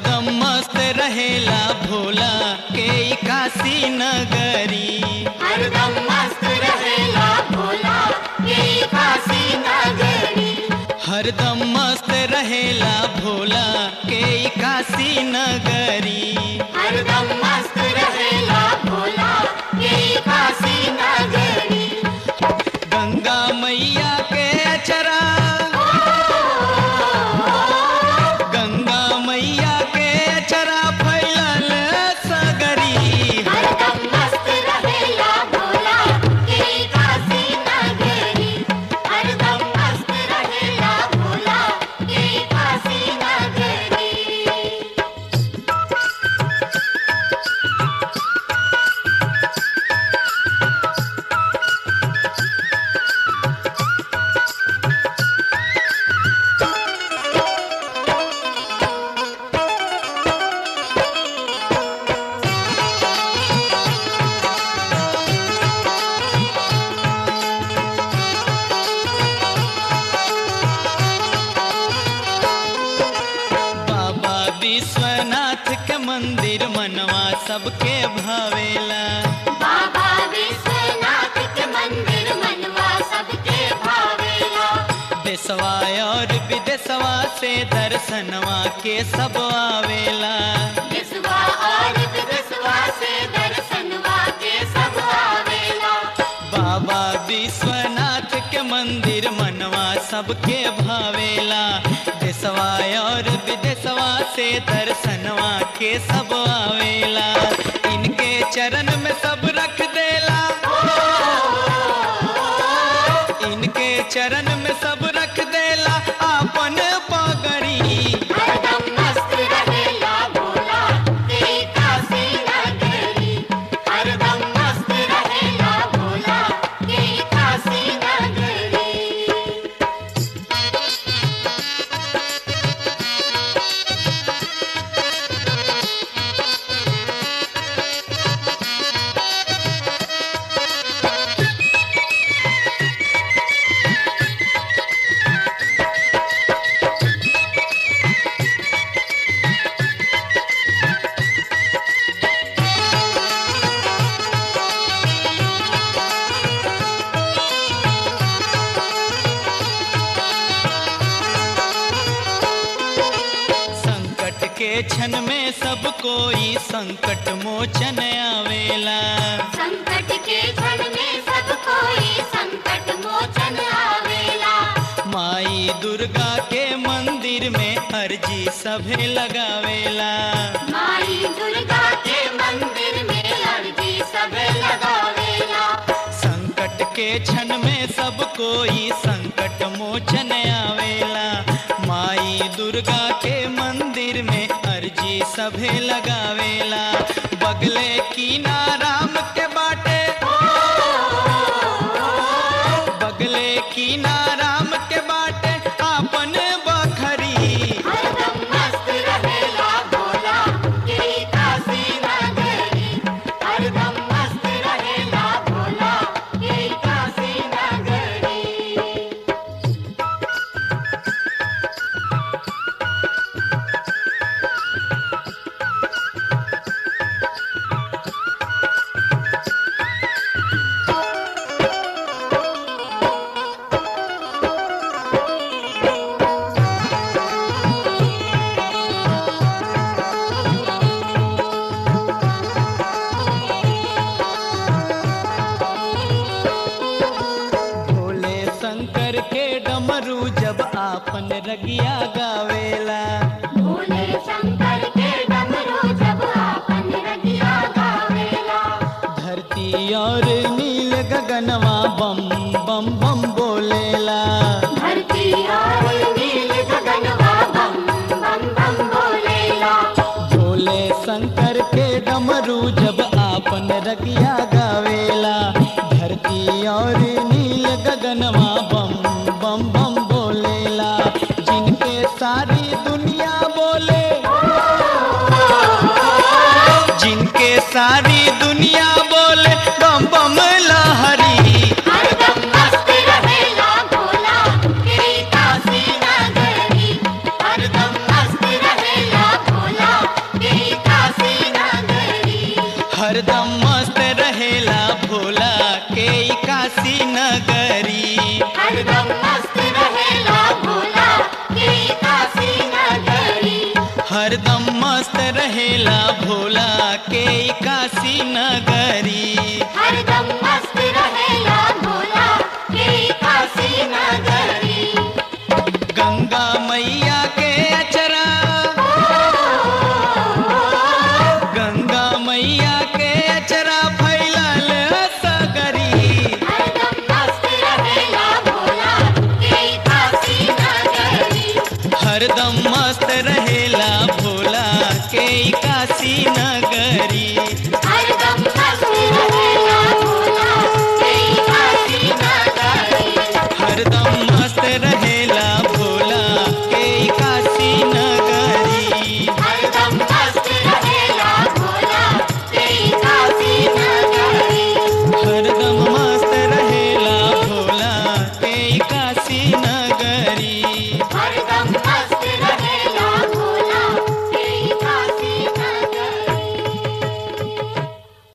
हरदम मस्त रहेला भोला के ई काशी नगरी हरदम मस्त रहेला भोला के काशी नगरी हरदम मस्त रहेला भोला के ई काशी नगरी हरदम मस्त रहेला भोला के काशी नगरी गंगा मैया के अचरा गंगा मैया के अचरा फैलल सगरी हरदम मस्त रहेला भोला के काशी नगरी हरदम मस्त रहेला भोला के काशी नगरी बाबा विश्वनाथ के मंदिर मनवा सबके भावेला बाबा विश्वनाथ के मंदिर मनवा सबके भावेला देशवा और विदेशवा से दर्शनवा के सब आवेला विश्वा और विदेशवा से दर्शनवा के सब आवेला बाबा विश्वनाथ के मंदिर मनवा सबके भावेला देशवा और विदेशवा से दर्शनवा के सब आवेला इनके चरण में सब रख देला इनके चरण में सब रख देला आपन पगड़ी हरदम मस्त रहेला भोला तेरी काशी नगरी हरदम मस्त रहेला भोला तेरी काशी नगरी संकट के क्षण में सब कोई संकट मोचन आवेला संकट के क्षण में सब कोई संकट मोचन आवेला माई दुर्गा के मंदिर में अर्जी सभे लगावेला माई दुर्गा के मंदिर में अर्जी सब लगावेला संकट के क्षण में सब कोई संकट मोचन आवेला माई दुर्गा के मंदिर में अर्जी सभे लगावेला बगले की नाराम के बाटे बगले की नाराम के बाटे आपन बखरी हरदम मस्त रहेला भोला तेरी काशी नगरी हरदम मस्त रहेला भोला तेरी काशी नगरी भोले शंकर के डमरू जब आपन रगिया गावेला भोले शंकर के डमरू जब आपन रगिया गावेला धरती और नील गगनवा बम बम बम बोलेला धरती और नील गगनवा बम बम बम बोलेला भोले शंकर के डमरू जब आपन रगिया गावेला धरती और नील गगनवा बम बम बम बोलेला जिनके सारी दुनिया बोले जिनके सारी दुनिया बोले बम बम लहरी हरदम मस्त रहेला भोला तेरी काशी नगरी हरदम मस्त रहेला भोला रहेला भोला के काशी नगर